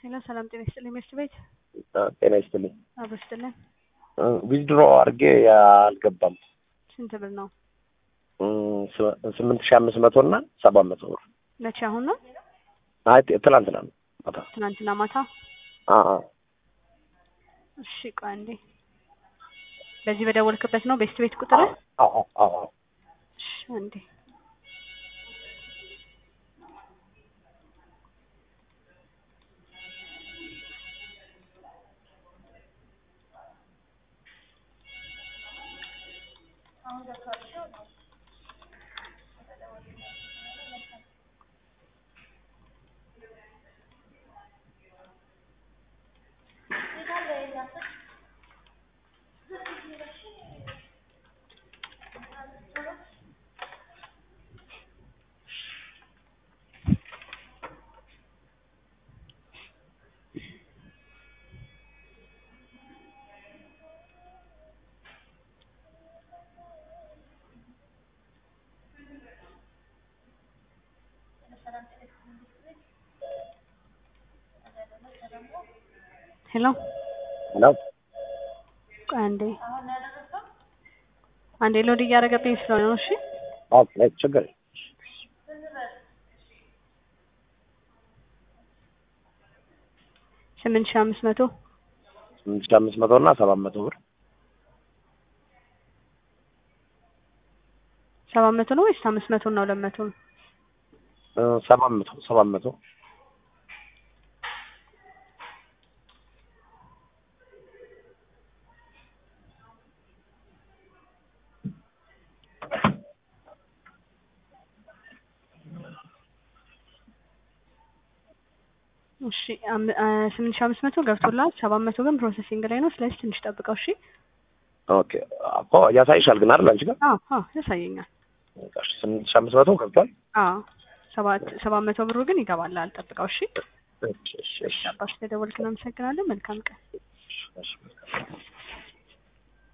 ሄሎ ሰላም ጤና ይስጥልኝ ሚስት ቤት ጤና ይስጥልኝ። አብሮ ይስጥልን። ዊዝድሮ አድርጌ አልገባም። ስንት ብር ነው? ስምንት ሺ አምስት መቶ እና ሰባት መቶ ብር መቼ አሁን ነው? አይ ትላንትና ነው ማታ። ትናንትና ማታ። አ አ እሺ ቆይ አንዴ። በዚህ በደወልክበት ነው ቤስት ቤት ቁጥር? አ አ አ አ እሺ አንዴ ሄሎ ሄሎ ቆይ አንዴ አንዴ ሎድ እያደረገብኝ ስለሆነ ነው። እሺ ኦኬ ችግር የለም። ስምንት ሺህ አምስት መቶ ስምንት ሺ አምስት መቶ እና ሰባት መቶ ብር ሰባት መቶ ነው ወይስ አምስት መቶ እና ሁለት መቶ ነው? እ ሰባት መቶ ሰባት መቶ እሺ አም- አ ስምንት ሺህ አምስት መቶ ገብቶላል። ሰባት መቶ ግን ፕሮሰሲንግ ላይ ነው። ስለዚህ ትንሽ ጠብቀው። እሺ ኦኬ እኮ ያሳይሻል ግን አይደል አንቺ ጋር አዎ አዎ ያሳየኛል። እሺ ስምንት ሺ አምስት መቶ ገብቷል። አዎ ሰባት ሰባት መቶ ብሩ ግን ይገባል። አልጠብቀው። እሺ እሺ እሺ እሺ አባሽ ተደወልክ። እናመሰግናለን። መልካም ቀን። እሺ እሺ